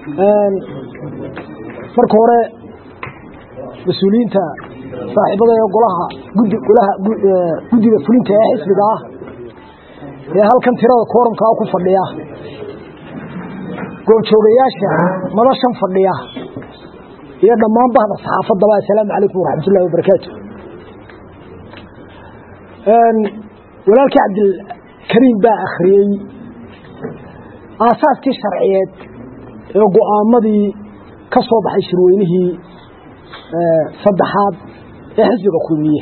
marka hore mas-uuliyiinta saaxiibada ee golaha gudi golaha guddiga fulinta ee xisbiga ah ee halkan tirada koorumkaa ku fadhiya goobjoogayaasha madashan fadhiya iyo dhammaan bahda saxaafaddaba assalaamu calaykum waraxmat ullahi wabarakaatu walaalkii cabdilkariim baa akhriyey aasaaskii sharciyeed ee go'aamadii ka soo baxay shirweynihii saddexaad ee xisbiga kulmiye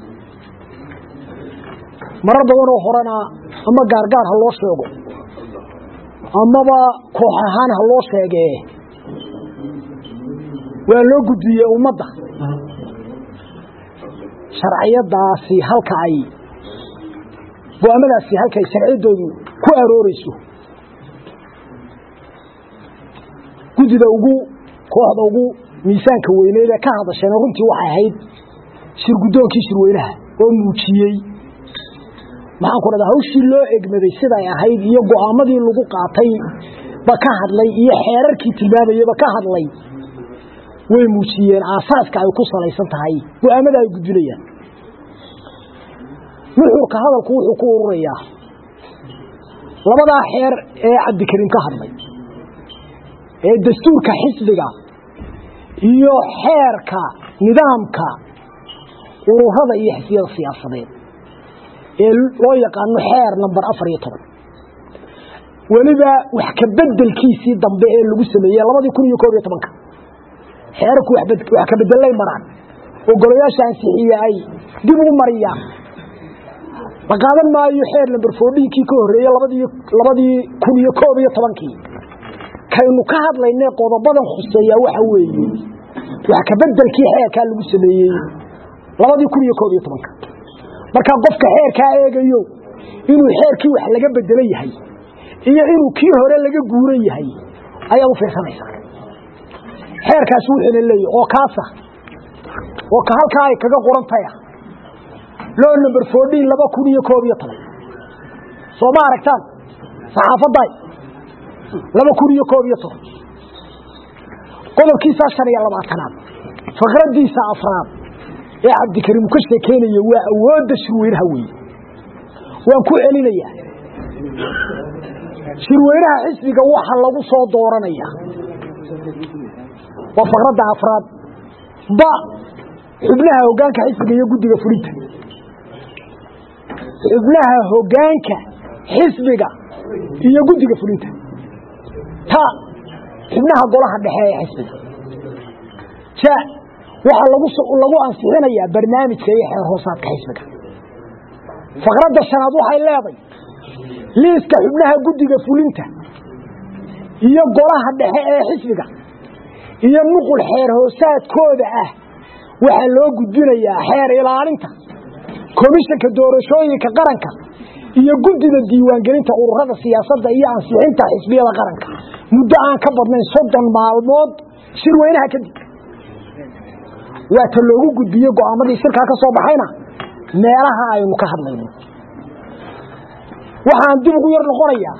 marar badanoo horena ama gaargaar ha loo sheego amaba koox ahaan ha loo sheegee waa loo gudbiyey ummadda sharciyadaasi halka ay go-aamadaasi halka ay sharciyaddoodu ku arooreyso guddida ugu kooxda ugu miisaanka weyneed ee ka hadasheen runtii waxay ahayd shir guddoonkii shirweynaha oo muujiyey maxaan ku dhahdaa hawshii loo egmaday siday ahayd iyo go'aamadii lagu qaatay ba ka hadlay iyo xeerarkii tilmaamayaba ka hadlay way muujiyeen aasaaska ay ku salaysan tahay go'aamada ay gudbinayaan nuxurka hadalku wuxuu ku ururayaa labadaa xeer ee cabdikariim ka hadlay ee dastuurka xisbiga iyo xeerka nidaamka ururada iyo xisbiyada siyaasadeed ee loo yaqaano xeer namber afar iyo toban weliba wax ka bedelkiisii dambe ee lagu sameeyey labadii kun iyo koob iyo tobanka xeerarku wax ka bedelay maraan oo golayaasha ansixiye ay dib ugu mariyaan la qaadan maayo xeer namber foodhiinkii ka horreeyey labadii labadii kun iyo koob iyo tobankii kaynu ka hadlaynay qodobadan khuseeya waxa weeye wax ka bedelkii xeerkaa lagu sameeyey labadii kun iyo koob iyo tobanka markaa qofka xeerkaa eegayo inuu xeerkii wax laga bedelo yahay iyo inuu kii hore laga guuran yahay ayaad u fiirsanaysaa xeerkaasi wuxuuna leeyahy oo kaasa oo ka halkaa ay kaga qorantaya loo number fourdiin laba kun iyo koob iyo toban soo ma aragtaan saxaafadday laba kun iyo koob iyo toban qodobkiisaa shan iyo labaatanaad faqraddiisa afraad ee cabdikariim ka sheekeynaya waa awoodda shirweynaha weeye waan ku celinayaa shirweynaha xisbiga waxa lagu soo dooranaya waa faqradda afraad ba xubnaha hoggaanka xisbiga iyo guddiga fulinta xubnaha hoggaanka xisbiga iyo guddiga fulinta ta xubnaha golaha dhexe ee xisbiga ja waxaa lagu lagu ansixinayaa barnaamijka iyo xeer hoosaadka xisbiga faqradda shanaad waxay leeday liiska xubnaha guddiga fulinta iyo golaha dhexe ee xisbiga iyo nuqul xeer hoosaadkooda ah waxaa loo gudbinayaa xeer ilaalinta komishanka doorashooyinka qaranka iyo guddida diiwaangelinta ururada siyaasadda iyo ansixinta xisbiyada qaranka muddo aan ka badnayn soddon maalmood shirweynaha kadib waa ta loogu gudbiye go'aamadii shirkaa ka soo baxayna meelaha aynu ka hadlayno waxaan dib ugu yar noqonayaa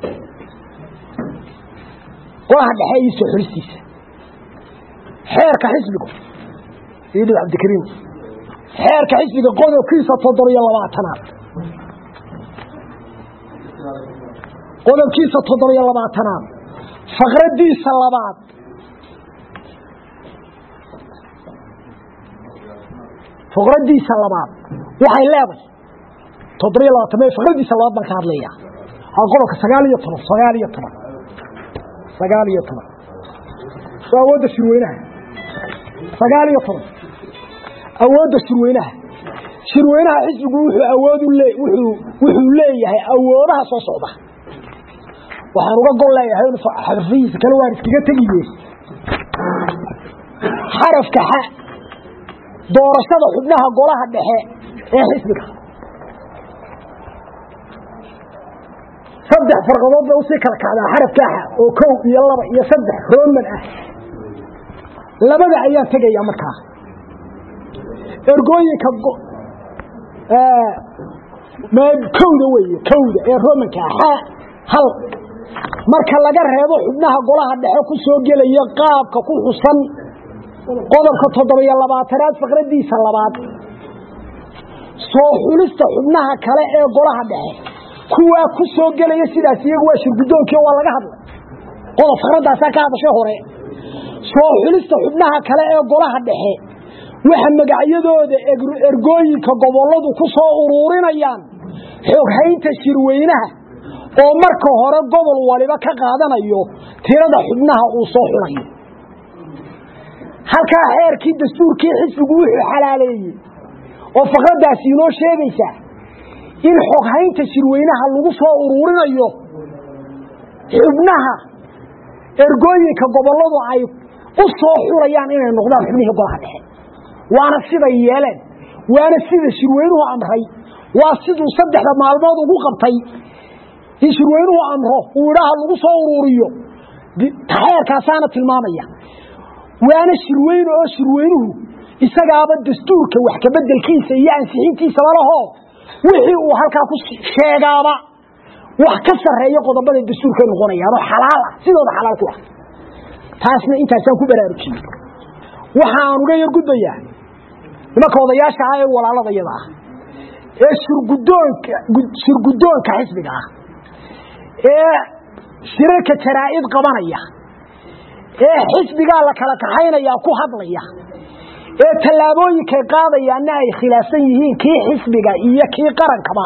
golaha dhexe iyo soo xolistiisa xeerka xisbiga idhib cabdikariim xeerka xisbiga qodobkiisa toddobiyo labaatanaad qodobkiisa toddobiyo labaatanaad faqraddiisa labaad faqraddiisa labaad waxay leedahay toddobiyo labaatan me faqraddiisa labaad baan ka hadlayaa aa qodobka sagaal iyo toban sagaal iyo toban sagaal iyo toban waa awoodda shirweynaha sagaal iyo toban awoodda shirweynaha shirweynaha xisbigu wuxuu awood wuxuu wuxuu leeyahay awoodaha soo socda waxaan uga gol leeyahay xarfihiisa kale waan iskaga tegiye xarafka xa doorashada xubnaha golaha dhexe ee xisbiga saddex farqadood bay usii kala kacdaa xarafka xa oo kow iyo laba iyo saddex roman ah labada ayaan tegaya markaa ergooyinka kowda weeye kowda ee romanka xa hal marka laga reebo xubnaha golaha dhexe ku soo gelaya qaabka ku xusan qodobka toddobiyo labaatanaad faqradiisa labaad soo xulista xubnaha kale ee golaha dhexe kuwaa ku soo gelaya sidaas iyagu waa shirgudoonkii waa laga hadlay qodob faqradaasaa ka hadashay hore soo xulista xubnaha kale ee golaha dhexe waxa magacyadooda ergooyinka gobolladu ku soo uruurinayaan xooghaynta shirweynaha oo marka hore gobol waliba ka qaadanayo tirada xubnaha uu soo xulayo halkaa xeerkii dastuurkii xisbigu wuxuu xalaaleeyey oo faqradaasi inoo sheegaysaa in xoghaynta shirweynaha lagu soo uruurinayo xubnaha ergooyinka gobolladu ay u soo xulayaan inay noqdaan xubnihii golaha dhexe waana siday yeeleen waana sida shirweynuhu amray waa siduu saddexda maalmood ugu qabtay in shirweynuhu amro uu idhaaha lagu soo uruuriyo xeerkaasaana tilmaamaya waana shirweyne oo shirweynuhu isagaaba dastuurka wax kabedelkiisa iyo ansixintiisaba lahoo wixii uu halkaa ku sheegaaba wax ka sarreeya qodobada dastuurkay noqonayaanoo xalaal ah sidooda xalaal ku ah taasna intaasaan ku baraarujiyey waxaan uga yar gudbayaa nimanka odayaasha ah ee walaaladayada ah ee shirgudoonka shirgudoonka xisbiga ah ee shirarka jaraa'id qabanaya ee xisbigaa la kala kaxaynaya ku hadlaya ee tallaabooyinkay qaadayaanna ay khilaafsan yihiin kii xisbiga iyo kii qarankaba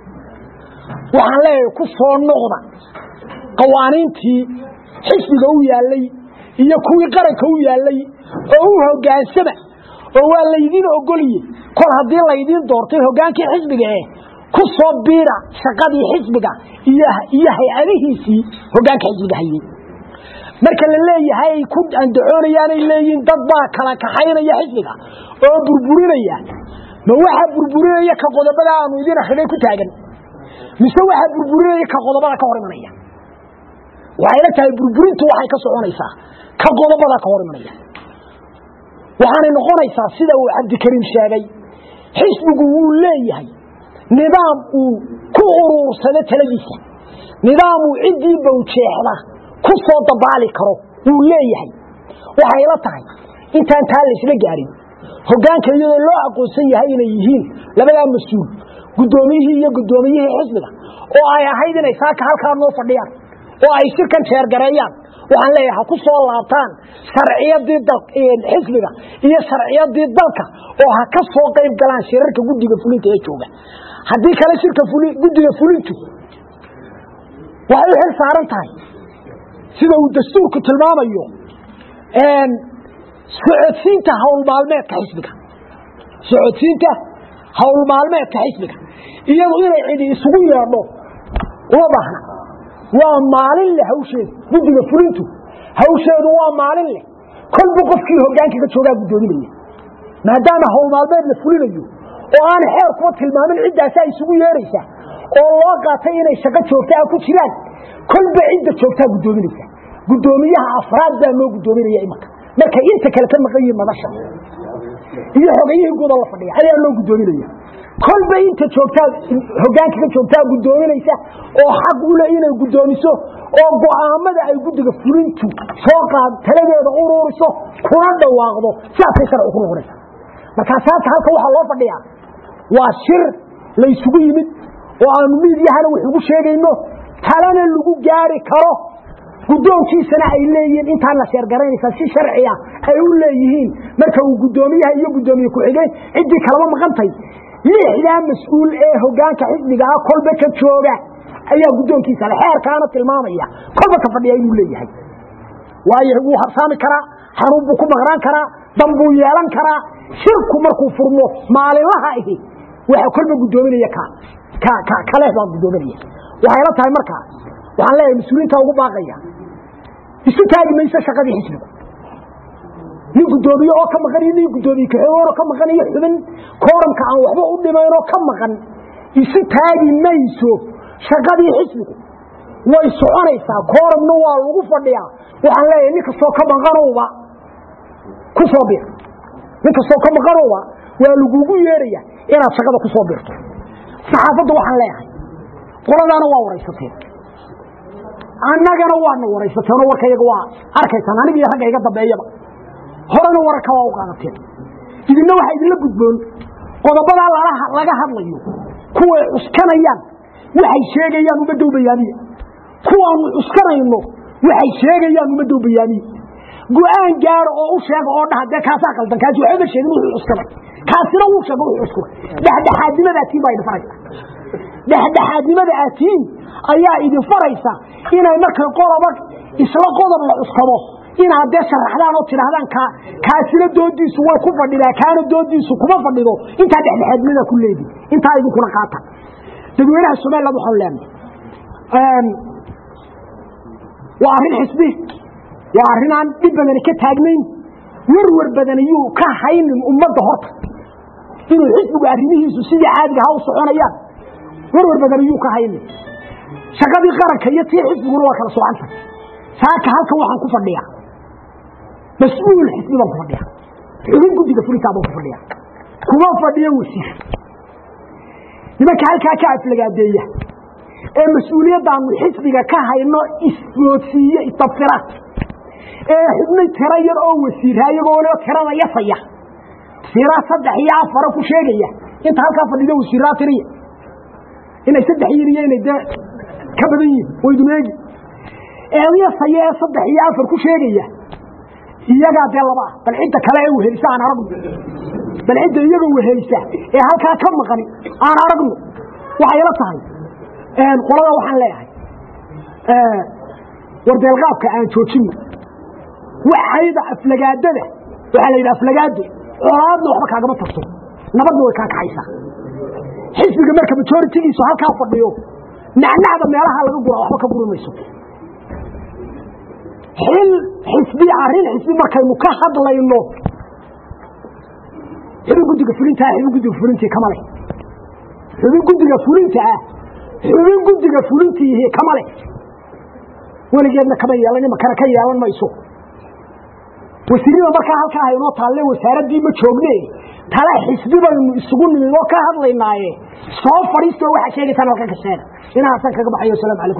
waxaan leeyahay ku soo noqda qawaaniintii xisbiga u yaallay iyo kuwii qaranka u yaallay oo u hogaansama oo waa laydiin ogoliye kol haddii laydiin doortay hogaankii xisbiga eh ku soo biira shaqadii xisbiga iyo hay-adihiisii hogaanka xisbiga hayey marka la leeyahay ay ku andacoonayaanay leeyihiin dad baa kala kaxaynaya xisbiga oo burburinaya ma waxaa burburinaya ka qodobada aanu idin akrinay ku taagan mise waxaa burburinaya ka qodobada ka hor imanaya waxayla tahay burburintu waxay ka soconaysaa ka qodobada ka hor imanaya waxaanay noqonaysaa sida uu cabdikariim sheegay xisbigu wuu leeyahay nidaam uu ku uruursado taladiisa nidaam uu ciddii bawjeexda ku soo dabaali karo wuu leeyahay waxay la tahay intaan taa laysla gaarin hogaanka iyadoo loo aqoonsan yahay inay yihiin labadaa mas-uul guddoomiyihii iyo guddoomiyihii xisbiga oo ay ahayd inay saaka halkaa noo fadhiyaan oo ay shirkan jeergareeyaan waxaan leeyahay ha ku soo laabtaan sharciyadii xisbiga iyo sharciyadii dalka oo ha ka soo qayb galaan shirarka guddiga fulinta ee jooga haddii kale shirka guddiga fulintu waxay u xil saaran tahay sida uu dastuurku tilmaamayo socodsiinta howlmaalmeedka xisbiga socodsiinta howlmaalmeedka xisbiga iyadu inay cidi isugu yeedho uma baahna waa maalin leh hawsheedu guddiga fulintu hawsheedu waa maalin leh kolba qofkii hogaanka ka joogaa guddoominaya maadaama howlmaalmeed la fulinayo oo aan xeer kuwa tilmaamin ciddaasaa isugu yeeraysa oo loo qaatay inay shaqo joogtaa ku jiraan kolba cidda joogtaa guddoominaysa guddoomiyaha afraad baa loo guddoominaya imanka markay inta kale ka maqan yihiin madasha iyo xogayihii guudoo la fadhiya ayaa loo guddoominaya kolba inta joogtaa hogaanka ka joogtaa guddoominaysa oo xaq u leh inay guddoomiso oo go'aamada ay guddiga fulintu soo qaad taladeeda uruuriso kuna dhawaaqdo sidaasay sharci ku noqonaysa markaa saaka halka waxaa loo fadhiyaa waa shir laysugu yimid oo aanu miidyahana wax ugu sheegayno talana lagu gaari karo guddoonkiisana ay leeyihiin intaan la sheergaraynaysa si sharciya ay u leeyihiin marka uu guddoomiyaha iyo guddoomiye ku-xigeen ciddii kalaba maqantay lixdaa mas-uul ee hogaanka xisbiga ah kolba ka jooga ayaa guddoonkiisa le xeerkaana tilmaamaya kolba ka fadhiya inuu leeyahay waayo wuu habsaami karaa xanuun buu ku maqnaan karaa dan buu yeelan karaa shirku markuu furmo maalinlaha ahi waxa kolba guddoominaya ka kaleh baa guddoominaya waxayla tahay markaa waxaan leeyahay mas-uuliinta ugu baaqaya isu taagi mayso shaqadii xisbiga nin guddoomiye oo ka maqan iyo nin guddoomiye kaxoon oo ka maqan iyo xubin kooramka aan waxba u dhimayn oo ka maqan isu taagi mayso shaqadii xisbigu way soconaysaa kooramna waa lagu fadhiyaa waxaan leeyahay nin kastoo ka maqanowba ku soo bir nin kastoo ka maqanowba waa lagugu yeeraya inaad shaqada ku soo birto saxaafadda waxaan leeyahay qoladaana waa waraysateen annagana waana waraysateeno warka iyaga waa arkaysaan aniga iyo ragga iga dambeeyaba horena wararka waa u qaadateen idinna waxaa idinla gudboon qodobadaa laga hadlayo kuway cuskanayaan waxay sheegayaan ummadda u bayaamiye kuwaanu cuskanayno waxay sheegayaan ummadda u bayaamiye go-aan gaaro oo u sheega oo dhaha dee kaasaa qaldan kaasi waxba sheegin wuxuu cuskanay kaasina wuu sheega wuxuu cuskanay dhexdhexaadnimada atiin baa idin faraysa dhexdhexaadnimada atiin ayaa idin faraysa inay markay qodoba isla qodob la cuskado inaad dee sharaxdaan oo tidhaahdaan ka kaasina doodiisu way ku fadhidaa kaana doodiisu kuma fadhido intaa dhexdhexaadnimada ku leedi intaa idinkuna qaata dadweynaha somaliland waxaanu leenahay waa arrin xisbi waa arrin aan dhib badani ka taagnayn warwar badan ayuu ka haynin ummadda horta inuu xisbigu arrimihiisu sidii caadiga ha u soconayaan warwar badan ayuu ka haynin shaqadii qaranka iyo tii xisbiguna waa kala socanta saaka halkan waxaan ku fadhiyaa mas-uul xisbi baan ku fadhiyaa xubin guddiga fulintaa baan ku fadhiyaa kuma fadhiyo wasiir nimanka halkaa ka aflagaadeeya ee mas-uuliyaddaanu xisbiga ka hayno isgoodsiiye istabtira ee xubnay tiro yar oo wasiira iyagoona tirada yasaya wasiiraa saddex iyo afara ku sheegaya inta halkaa fadhido wasiiraa tiriya inay saddex yihin iyo inay dee ka badan yihin waydun eegi eedyasaya ee saddex iyo afar ku sheegaya iyagaa dee laba ah bal cidda kale ee wehelisa aan aragno bal cidda iyaga wehelisa ee halkaa ka maqani aan aragno waxay ila tahay qolada waxaan leeyahay wardeelqaabka aan joojino waxayda aflagaadada waxaa la yidhi aflagaado colaadna waxba kaagama tarto nabadna way kaa kaxaysaa xisbiga marka majoritigiisu halkaa fadhiyo nacnacda meelaha laga gura waxba ka guri mayso xil xisbi arrin xisbi markaynu ka hadlayno xubin guddiga fulinta ah xubin guddiga fulintii kama leh xubin guddiga fulinta ah xubin guddiga fulintiihi kama leh weligeedna kama yeelan imakana ka yeelan mayso wasiirada markaa halkaa haynoo taalle wasaaraddii ma joogne tale xisbi baynu isugu nimid oo ka hadlaynaaye soo fadhiistoo waxaa sheegaysaan halkan ka sheega inaasan kaga baxayo asalaamu calaykum